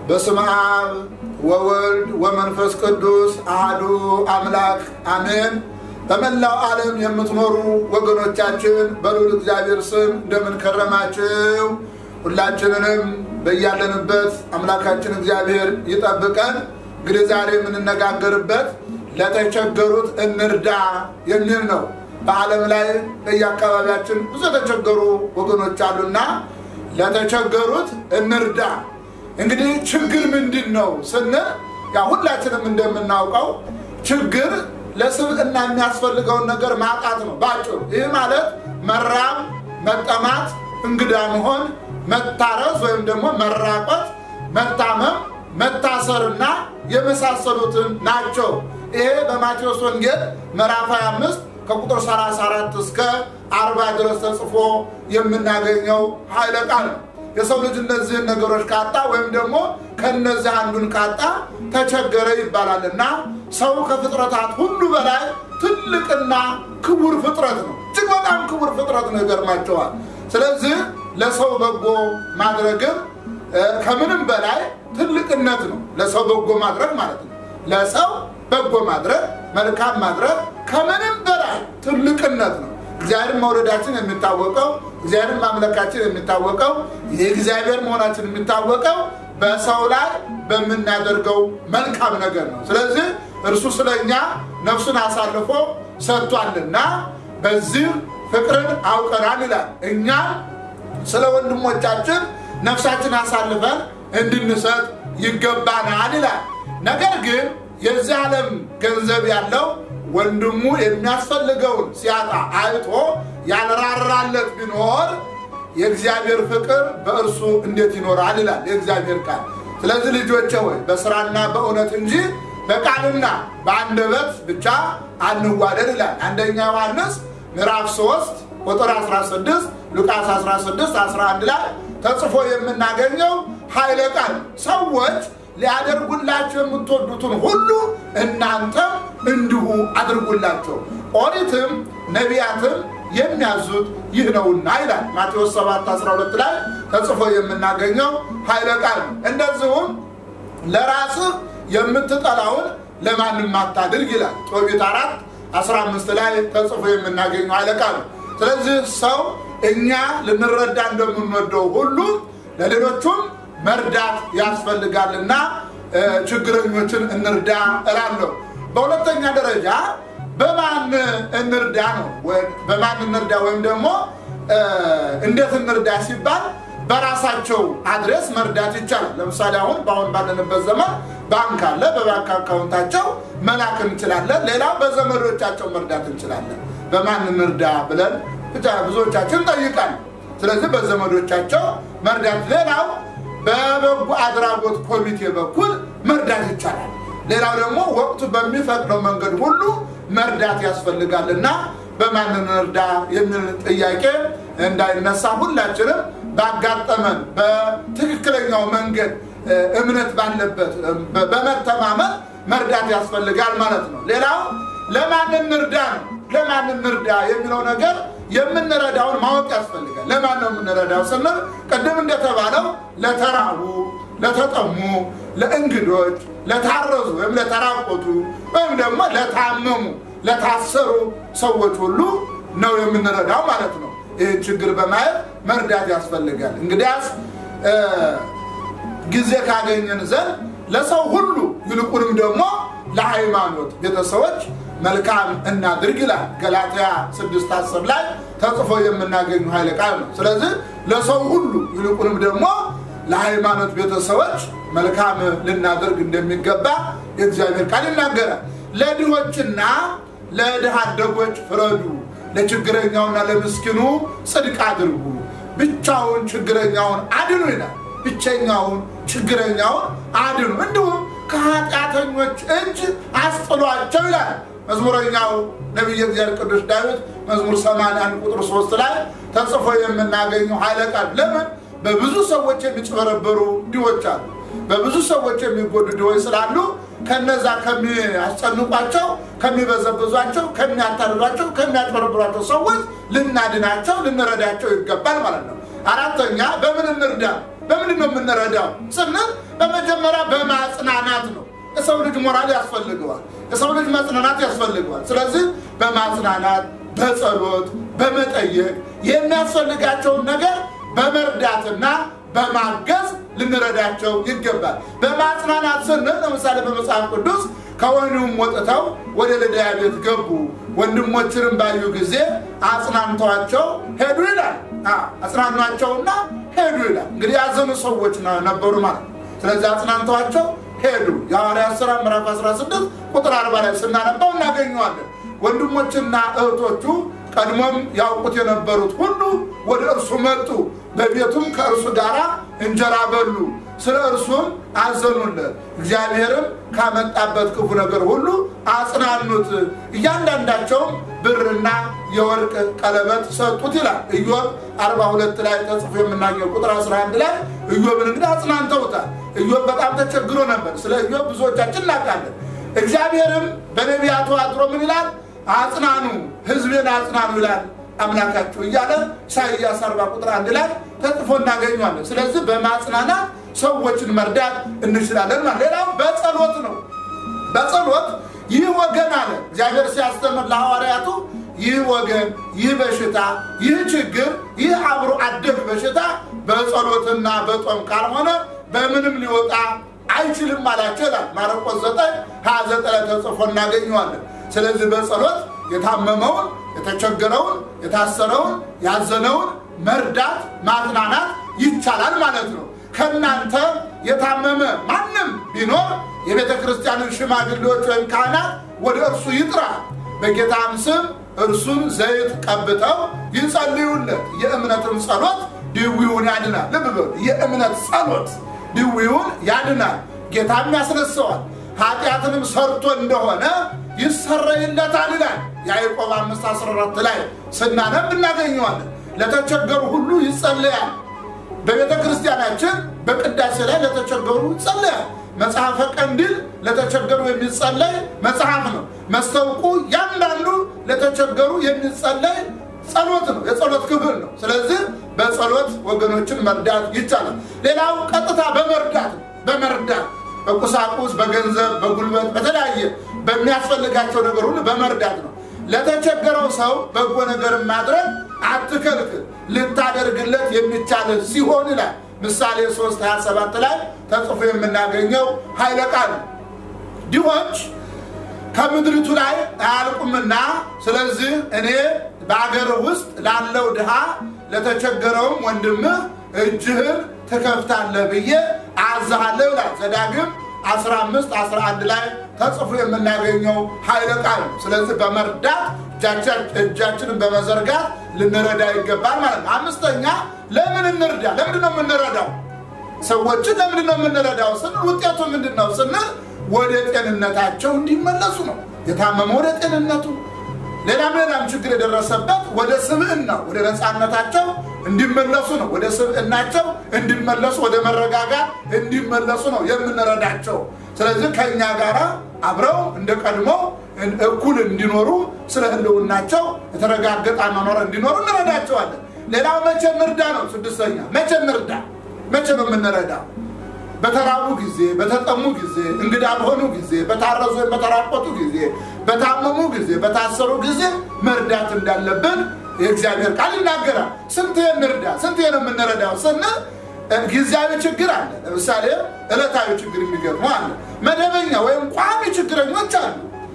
በስመ አብ ወወልድ ወመንፈስ ቅዱስ አህዱ አምላክ አሜን። በመላው ዓለም የምትኖሩ ወገኖቻችን በልዑል እግዚአብሔር ስም እንደምን ከረማችሁ? ሁላችንንም በያለንበት አምላካችን እግዚአብሔር ይጠብቀን። እንግዲህ ዛሬ የምንነጋገርበት ለተቸገሩት እንርዳ የሚል ነው። በዓለም ላይ በየአካባቢያችን ብዙ የተቸገሩ ወገኖች አሉና ለተቸገሩት እንርዳ። እንግዲህ ችግር ምንድን ነው ስንል ያ ሁላችንም እንደምናውቀው ችግር ለስብዕና የሚያስፈልገውን ነገር ማጣት ነው ባጭሩ። ይህ ማለት መራብ፣ መጠማት፣ እንግዳ መሆን፣ መታረዝ ወይም ደግሞ መራቆት፣ መታመም፣ መታሰርና የመሳሰሉትን ናቸው። ይሄ በማቴዎስ ወንጌል ምዕራፍ 25 ከቁጥር 34 እስከ 40 ድረስ ተጽፎ የምናገኘው ኃይለ ቃል ነው። የሰው ልጅ እነዚህን ነገሮች ካጣ ወይም ደግሞ ከነዚህ አንዱን ካጣ ተቸገረ ይባላል እና ሰው ከፍጥረታት ሁሉ በላይ ትልቅና ክቡር ፍጥረት ነው። እጅግ በጣም ክቡር ፍጥረት ነው። ይገርማቸዋል። ስለዚህ ለሰው በጎ ማድረግም ከምንም በላይ ትልቅነት ነው። ለሰው በጎ ማድረግ ማለት ነው። ለሰው በጎ ማድረግ መልካም ማድረግ ከምንም በላይ ትልቅነት ነው። እግዚአብሔር መውደዳችን የሚታወቀው እግዚአብሔር ማምለካችን የሚታወቀው የእግዚአብሔር መሆናችን የሚታወቀው በሰው ላይ በምናደርገው መልካም ነገር ነው። ስለዚህ እርሱ ስለኛ ነፍሱን አሳልፎ ሰጥቷልና በዚህ ፍቅርን አውቀናል ይላል። እኛ ስለ ወንድሞቻችን ነፍሳችን አሳልፈን እንድንሰጥ ይገባናል ይላል። ነገር ግን የዚህ ዓለም ገንዘብ ያለው ወንድሙ የሚያስፈልገውን ሲያጣ አይቶ ያልራራለት ቢኖር የእግዚአብሔር ፍቅር በእርሱ እንዴት ይኖራል ይላል የእግዚአብሔር ቃል። ስለዚህ ልጆቼ ሆይ በስራና በእውነት እንጂ በቃልና በአንደበት ብቻ አንዋደድ ይላል። አንደኛ ዮሐንስ ምዕራፍ 3 ቁጥር 16 ሉቃስ 16 11 ላይ ተጽፎ የምናገኘው ኃይለ ቃል ሰዎች ሊያደርጉላቸው የምትወዱትን ሁሉ እናንተም እንዲሁ አድርጉላቸው፣ ኦሪትም ነቢያትም የሚያዙት ይህ ነውና ይላል ማቴዎስ 7 12 ላይ ተጽፎ የምናገኘው ኃይለ ቃል ነው። እንደዚሁም ለራስህ የምትጠላውን ለማንም አታድርግ ይላል ጦቢት 4 15 ላይ ተጽፎ የምናገኘው ኃይለ ቃል ነው። ስለዚህ ሰው እኛ ልንረዳ እንደምንወደው ሁሉ ለሌሎቹም መርዳት ያስፈልጋልና ችግረኞችን እንርዳ እላለሁ። በሁለተኛ ደረጃ በማን እንርዳ ነው። በማን እንርዳ ወይም ደግሞ እንዴት እንርዳ ሲባል በራሳቸው አድሬስ መርዳት ይቻላል። ለምሳሌ አሁን በአሁን ባለንበት ዘመን ባንክ አለ። በባንክ አካውንታቸው መላክ እንችላለን። ሌላው በዘመዶቻቸው መርዳት እንችላለን። በማን እንርዳ ብለን ብቻ ብዙዎቻችን እንጠይቃለን። ስለዚህ በዘመዶቻቸው መርዳት ሌላው በበጎ አድራጎት ኮሚቴ በኩል መርዳት ይቻላል። ሌላው ደግሞ ወቅቱ በሚፈቅደው መንገድ ሁሉ መርዳት ያስፈልጋል እና በማን እንርዳ የሚል ጥያቄ እንዳይነሳ ሁላችንም ባጋጠመን በትክክለኛው መንገድ እምነት ባለበት በመተማመን መርዳት ያስፈልጋል ማለት ነው። ሌላው ለማን እንርዳ ነው። ለማን እንርዳ የሚለው ነገር የምንረዳውን ማወቅ ያስፈልጋል። ለማን ነው የምንረዳው ስንል ቅድም እንደተባለው ለተራቡ፣ ለተጠሙ፣ ለእንግዶች፣ ለታረዙ ወይም ለተራቆቱ ወይም ደግሞ ለታመሙ፣ ለታሰሩ ሰዎች ሁሉ ነው የምንረዳው ማለት ነው። ይህን ችግር በማየት መርዳት ያስፈልጋል። እንግዲያስ ጊዜ ካገኘን ዘንድ ለሰው ሁሉ ይልቁንም ደግሞ ለሃይማኖት ቤተሰቦች መልካም እናድርግ ይላል ገላትያ ስድስት አስር ላይ ተጽፎ የምናገኙ ኃይለ ቃል ነው። ስለዚህ ለሰው ሁሉ ይልቁንም ደግሞ ለሃይማኖት ቤተሰቦች መልካም ልናደርግ እንደሚገባ የእግዚአብሔር ቃል ይናገራል። ለድሆችና ለድሃ አደጎች ፍረዱ፣ ለችግረኛውና ለምስኪኑ ጽድቅ አድርጉ፣ ብቻውን ችግረኛውን አድኑ ይላል። ብቸኛውን ችግረኛውን አድኑ፣ እንዲሁም ከኃጢአተኞች እጅ አስጥሏቸው ይላል። መዝሙረኛው ነቢየ እግዚአብሔር ቅዱስ ዳዊት መዝሙር 81 ቁጥር 3 ላይ ተጽፎ የምናገኘው ኃይለ ቃል ለምን በብዙ ሰዎች የሚጭበረበሩ ድሆች አሉ። በብዙ ሰዎች የሚጎዱ ድሆች ስላሉ ከነዛ ከሚያስጨንቋቸው፣ ከሚበዘብዟቸው፣ ከሚያታልሏቸው፣ ከሚያጭበረብሯቸው ሰዎች ልናድናቸው፣ ልንረዳቸው ይገባል ማለት ነው። አራተኛ በምን እንርዳ? በምንድን ነው የምንረዳው ስንል በመጀመሪያ በማጽናናት ነው። የሰው ልጅ ሞራል ያስፈልገዋል። የሰው ልጅ መጽናናት ያስፈልገዋል። ስለዚህ በማጽናናት በጸሎት በመጠየቅ የሚያስፈልጋቸውን ነገር በመርዳትና በማገዝ ልንረዳቸው ይገባል። በማጽናናት ስንል ለምሳሌ በመጽሐፍ ቅዱስ ከወህኒውም ወጥተው ወደ ልድያ ቤት ገቡ፣ ወንድሞችንም ባዩ ጊዜ አጽናንተዋቸው ሄዱ ይላል። አጽናኗቸውና ሄዱ ይላል። እንግዲህ ያዘኑ ሰዎች ነበሩ ማለት ነው። ስለዚህ አጽናንተዋቸው ሄዱ። የሐዋርያት ሥራ ምዕራፍ 16 ቁጥር 40 ላይ ስናነባው እናገኘዋለን። ወንድሞችና እህቶቹ ቀድሞም ያውቁት የነበሩት ሁሉ ወደ እርሱ መጡ። በቤቱም ከእርሱ ጋር እንጀራ በሉ። ስለ እርሱም አዘኑለት። እግዚአብሔርም ካመጣበት ክፉ ነገር ሁሉ አጽናኑት። እያንዳንዳቸውም ብርና የወርቅ ቀለበት ሰጡት ይላል። ኢዮብ 42 ላይ ተጽፎ የምናገኘው ቁጥር 11 ላይ ኢዮብን እንግዲህ አጽናንተውታል። ኢዮብ በጣም ተቸግሮ ነበር። ስለ ኢዮብ ብዙዎቻችን እናውቃለን። እግዚአብሔርም በነቢያቱ አድሮ ምን ይላል? አጽናኑ፣ ሕዝቤን አጽናኑ ይላል አምላካችሁ እያለ ኢሳይያስ 40 ቁጥር አንድ ላይ ተጽፎ እናገኘዋለን። ስለዚህ በማጽናናት ሰዎችን መርዳት እንችላለን ማለት። ሌላው በጸሎት ነው። በጸሎት ይህ ወገን አለ እግዚአብሔር ሲያስተምር ለሐዋርያቱ ይህ ወገን፣ ይህ በሽታ፣ ይህ ችግር፣ ይህ አብሮ አደግ በሽታ በጸሎትና በጦም ካልሆነ በምንም ሊወጣ አይችልም አላቸው ይላል ማርቆስ 9 29 ላይ ተጽፎ እናገኘዋለን። ስለዚህ በጸሎት የታመመውን፣ የተቸገረውን፣ የታሰረውን፣ ያዘነውን መርዳት ማጽናናት ይቻላል ማለት ነው። ከእናንተ የታመመ ማንም ቢኖር የቤተ ክርስቲያንን ሽማግሌዎች ወይም ካህናት ወደ እርሱ ይጥራ፣ በጌታም ስም እርሱን ዘይት ቀብተው ይጸልዩለት። የእምነትም ጸሎት ድዊውን ያድናል። ልብ በሉ፣ የእምነት ጸሎት ድዊውን ያድናል፣ ጌታም ያስነሰዋል። ኃጢአትንም ሰርቶ እንደሆነ ይሰረይለታል ይላል ያዕቆብ 5 14 ላይ ስናነብ እናገኘዋለን። ለተቸገሩ ሁሉ ይጸለያል። በቤተ ክርስቲያናችን በቅዳሴ ላይ ለተቸገሩ ይጸለያል። መጽሐፈ ቀንዲል ለተቸገሩ የሚጸለይ መጽሐፍ ነው። መስተውቁ ያንዳንዱ ለተቸገሩ የሚጸለይ ጸሎት ነው፣ የጸሎት ክፍል ነው። ስለዚህ በጸሎት ወገኖችን መርዳት ይቻላል። ሌላው ቀጥታ በመርዳት ነው። በመርዳት በቁሳቁስ፣ በገንዘብ፣ በጉልበት፣ በተለያየ በሚያስፈልጋቸው ነገር ሁሉ በመርዳት ነው። ለተቸገረው ሰው በጎ ነገር ማድረግ አትከልክል፣ ልታደርግለት የሚቻል ሲሆን ይላል ምሳሌ 3 27 ላይ ተጽፎ የምናገኘው ኃይለ ቃል ድሆች ከምድሪቱ ላይ አያልቁምና፣ ስለዚህ እኔ በአገር ውስጥ ላለው ድሃ ለተቸገረውም ወንድምህ እጅህን ትከፍታለህ ብዬ አዝሃለሁ ይላል ዘዳግም 15 11 ላይ ተጽፎ የምናገኘው ኃይለ ቃል ነው። ስለዚህ በመርዳት እጃችንን በመዘርጋት ልንረዳ ይገባል ማለት ነው። አምስተኛ ለምን እንርዳ? ለምንድን ነው የምንረዳው? ሰዎችን ለምንድን ነው የምንረዳው ስንል ውጤቱ ምንድን ነው ስንል ወደ ጤንነታቸው እንዲመለሱ ነው። የታመመ ወደ ጤንነቱ፣ ሌላም ሌላም ችግር የደረሰበት ወደ ስብዕና ወደ ነፃነታቸው እንዲመለሱ ነው። ወደ ስብዕናቸው እንዲመለሱ፣ ወደ መረጋጋት እንዲመለሱ ነው የምንረዳቸው። ስለዚህ ከእኛ ጋር አብረው እንደ ቀድሞ እኩል እንዲኖሩ ስለ ሕልውናቸው የተረጋገጠ አኗኗር እንዲኖሩ እንረዳቸዋለን። ሌላው መቼ እንርዳ ነው። ስድስተኛ መቼ እንርዳ? መቼ ነው የምንረዳው? በተራቡ ጊዜ፣ በተጠሙ ጊዜ፣ እንግዳ በሆኑ ጊዜ፣ በታረዙ ወይም በተራቆቱ ጊዜ፣ በታመሙ ጊዜ፣ በታሰሩ ጊዜ መርዳት እንዳለብን የእግዚአብሔር ቃል ይናገራል። ስንት እንርዳ? ስንት ነው የምንረዳው ስንል ጊዜያዊ ችግር አለ። ለምሳሌ ዕለታዊ ችግር የሚገጥሙ አለ። መደበኛ ወይም ቋሚ ችግረኞች አሉ።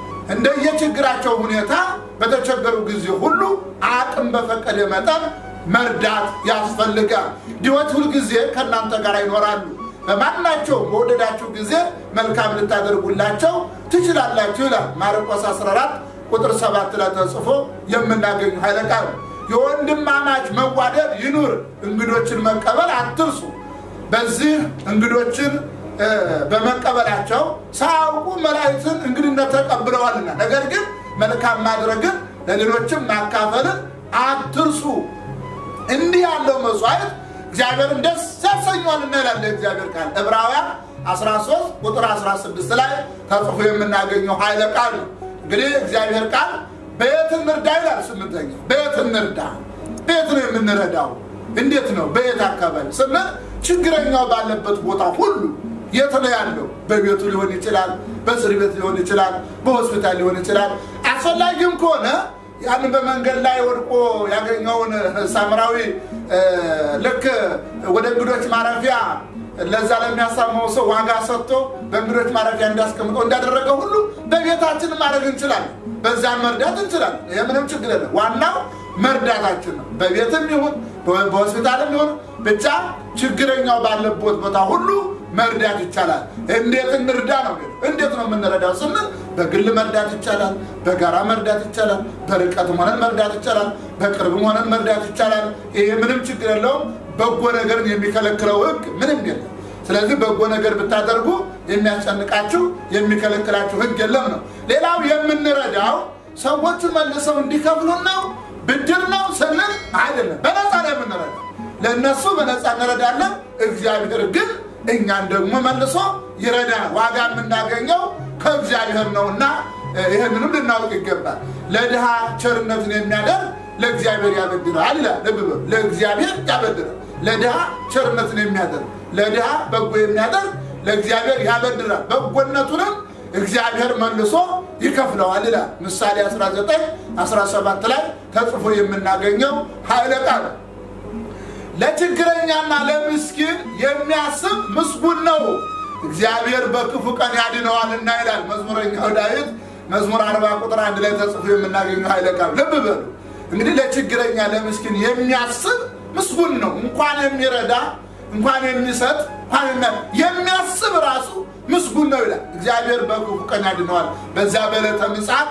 እንደየችግራቸው ሁኔታ በተቸገሩ ጊዜ ሁሉ አቅም በፈቀደ መጠን መርዳት ያስፈልጋል። ድሆች ሁልጊዜ ከእናንተ ጋር ይኖራሉ። በማናቸው በወደዳችሁ ጊዜ መልካም ልታደርጉላቸው ትችላላችሁ ይላል ማርቆስ 14 ቁጥር 7 ላይ ተጽፎ የምናገኙ ኃይለ ቃል ነው። የወንድማማች መዋደድ ይኑር፣ እንግዶችን መቀበል አትርሱ። በዚህ እንግዶችን በመቀበላቸው ሳያውቁ መላእክትን እንግድነት ተቀብለዋልና፣ ነገር ግን መልካም ማድረግን ለሌሎችም ማካፈልን አትርሱ። እንዲህ ያለው መስዋዕት እግዚአብሔርን ደስ ያሰኘዋልና ይላል እግዚአብሔር ቃል ዕብራውያን 13 ቁጥር 16 ላይ ተጽፎ የምናገኘው ኃይለ ቃል ነው። እንግዲህ እግዚአብሔር ቃል በየት እንርዳ ይላል። ስምንተኛው በየት እንርዳ? በየት ነው የምንረዳው? እንዴት ነው? በየት አካባቢ ስንል ችግረኛው ባለበት ቦታ ሁሉ የት ነው ያለው? በቤቱ ሊሆን ይችላል፣ በእስር ቤት ሊሆን ይችላል፣ በሆስፒታል ሊሆን ይችላል። አስፈላጊም ከሆነ ያንን በመንገድ ላይ ወድቆ ያገኘውን ሳምራዊ ልክ ወደ እንግዶች ማረፊያ ለዛ ለሚያሳመው ሰው ዋጋ ሰጥቶ በእንግዶች ማረፊያ እንዲያስቀምጠው እንዳደረገ ሁሉ በቤታችን ማድረግ እንችላለን። በዛን መርዳት እንችላለን። ይህ ምንም ችግር የለም። ዋናው መርዳታችን ነው። በቤትም ይሁን በሆስፒታልም ይሁን ብቻ ችግረኛው ባለበት ቦታ ሁሉ መርዳት ይቻላል። እንዴት እንርዳ ነው? እንዴት ነው የምንረዳው ስንል በግል መርዳት ይቻላል፣ በጋራ መርዳት ይቻላል፣ በርቀትም ሆነን መርዳት ይቻላል፣ በቅርብም ሆነን መርዳት ይቻላል። ይሄ ምንም ችግር የለውም። በጎ ነገርን የሚከለክለው ሕግ ምንም የለም። ስለዚህ በጎ ነገር ብታደርጉ የሚያስጨንቃችሁ የሚከለክላችሁ ሕግ የለም ነው። ሌላው የምንረዳው ሰዎቹን መልሰው እንዲከፍሉን ነው ብድር ነው ስንል አይደለም። በነፃ ነው የምንረዳው። ለእነሱ በነፃ እንረዳለን። እግዚአብሔር ግን እኛን ደግሞ መልሶ ይረዳል። ዋጋ የምናገኘው ከእግዚአብሔር ነውና ይህንንም ልናውቅ ይገባል። ለድሃ ቸርነትን የሚያደርግ ለእግዚአብሔር ያበድራል ይላል። ልብ በሉ፣ ለእግዚአብሔር ያበድራል። ለድሃ ቸርነትን የሚያደርግ ለድሃ በጎ የሚያደርግ ለእግዚአብሔር ያበድራል። በጎነቱንም እግዚአብሔር መልሶ ይከፍለዋል ይላል። ምሳሌ 19 17 ላይ ተጽፎ የምናገኘው ኃይለ ቃል ለችግረኛና ለምስኪን የሚያስብ ምስጉን ነው፣ እግዚአብሔር በክፉ ቀን ያድነዋልና ይላል መዝሙረኛው ዳዊት መዝሙር 40 ቁጥር አንድ ላይ ተጽፎ የምናገኘው ኃይለ ቃል። ልብ በሉ እንግዲህ ለችግረኛ ለምስኪን የሚያስብ ምስጉን ነው። እንኳን የሚረዳ እንኳን የሚሰጥ እንኳን የሚያስብ ራሱ ምስጉን ነው ይላል። እግዚአብሔር በክፉ ቀን ያድነዋል። በዚያ በዕለተ ምጽአት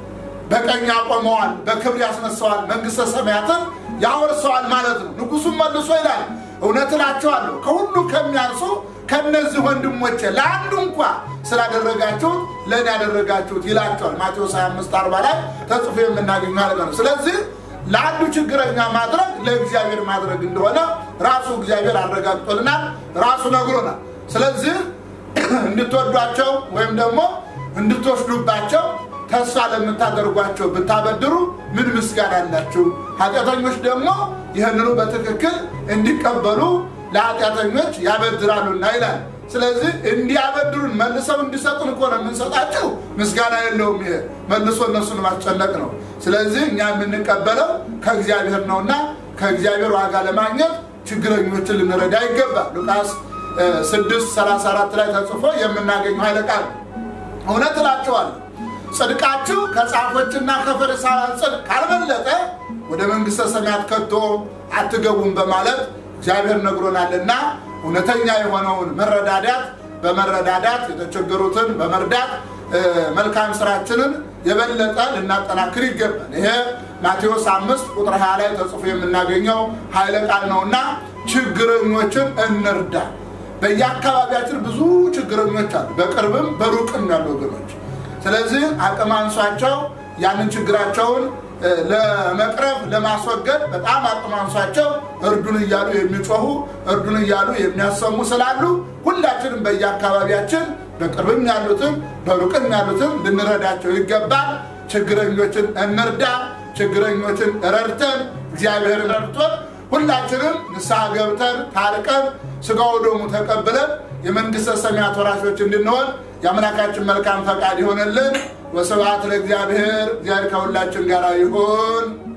በቀኝ ያቆመዋል፣ በክብር ያስነሳዋል፣ መንግሥተ ሰማያትን ያወርሰዋል ማለት ነው። ንጉሱም መልሶ ይላል እውነት እላቸዋለሁ ከሁሉ ከሚያንሱ ከነዚህ ወንድሞቼ ለአንዱ እንኳ ስላደረጋችሁት ለእኔ ያደረጋችሁት ይላቸዋል። ማቴዎስ 25 40 ላይ ተጽፎ የምናገኘው ማለት ነው። ስለዚህ ለአንዱ ችግረኛ ማድረግ ለእግዚአብሔር ማድረግ እንደሆነ ራሱ እግዚአብሔር አረጋግጦልናል፣ ራሱ ነግሮናል። ስለዚህ እንድትወዷቸው ወይም ደግሞ እንድትወስዱባቸው ተስፋ ለምታደርጓቸው ብታበድሩ ምን ምስጋና አላችሁ? ኃጢአተኞች ደግሞ ይህንኑ በትክክል እንዲቀበሉ ለኃጢአተኞች ያበድራሉና ይላል። ስለዚህ እንዲያበድሩን መልሰው እንዲሰጡን እኮ ነው የምንሰጣቸው። ምስጋና የለውም። ይሄ መልሶ እነሱን ማስጨነቅ ነው። ስለዚህ እኛ የምንቀበለው ከእግዚአብሔር ነውና ከእግዚአብሔር ዋጋ ለማግኘት ችግረኞችን ልንረዳ ይገባል። ሉቃስ 6 34 ላይ ተጽፎ የምናገኘው ኃይለ ቃል እውነት እላችኋለሁ ጽድቃችሁ ከጻፎችና ከፈሪሳውያን ጽድቅ ካልበለጠ ወደ መንግሥተ ሰማያት ከቶ አትገቡም በማለት እግዚአብሔር ነግሮናልና እውነተኛ የሆነውን መረዳዳት በመረዳዳት የተቸገሩትን በመርዳት መልካም ስራችንን የበለጠ ልናጠናክር ይገባል። ይሄ ማቴዎስ አምስት ቁጥር 20 ላይ ተጽፎ የምናገኘው ኃይለ ቃል ነውና ችግረኞችን እንርዳ። በየአካባቢያችን ብዙ ችግረኞች አሉ፣ በቅርብም በሩቅም ያሉ ወገኖች። ስለዚህ አቅም አንሷቸው ያንን ችግራቸውን ለመቅረፍ ለማስወገድ በጣም አቅም አንሷቸው እርዱን እያሉ የሚጮሁ እርዱን እያሉ የሚያሰሙ ስላሉ ሁላችንም በየአካባቢያችን በቅርብም ያሉትን በሩቅም ያሉትን ልንረዳቸው ይገባል። ችግረኞችን እንርዳ። ችግረኞችን ረድተን እግዚአብሔርን ረድቶን ሁላችንም ንስሐ ገብተን ታርቀን ስጋው ደሙ ተቀብለን የመንግሥተ ሰማያት ወራሾች እንድንሆን የአምላካችን መልካም ፈቃድ ይሆንልን። ወስብሐት ለእግዚአብሔር። እግዚአብሔር ከሁላችን ጋር ይሁን።